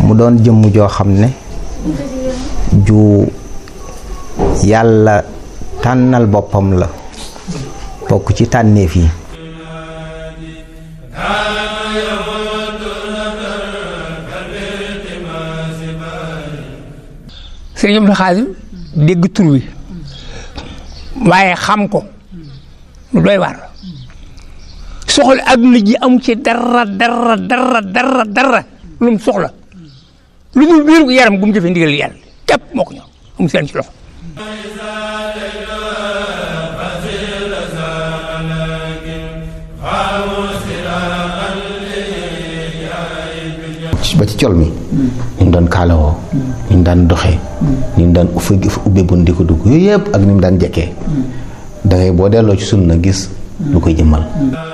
mu doon jëmm joo xam ne ju yàlla tànnal boppam la bokk ci tànneef yi sëriñ Abdou Khadim dégg tur wi waaye xam ko lu doy waar soxla adduna ji amu ci dara dara dara dara dara lu mu soxla lu dul biir yaram gu mu jëfee ndigal yàlla képp moo ko ñor amu seen ci loxo ba ci col mi ni mu daan kaalawoo ni mu daan doxee ni mu daan uffe ubbe bun di ko dugg yooyu yëpp ak ni mu daan jekkee da ngay boo delloo ci sunna gis lu koy jëmmal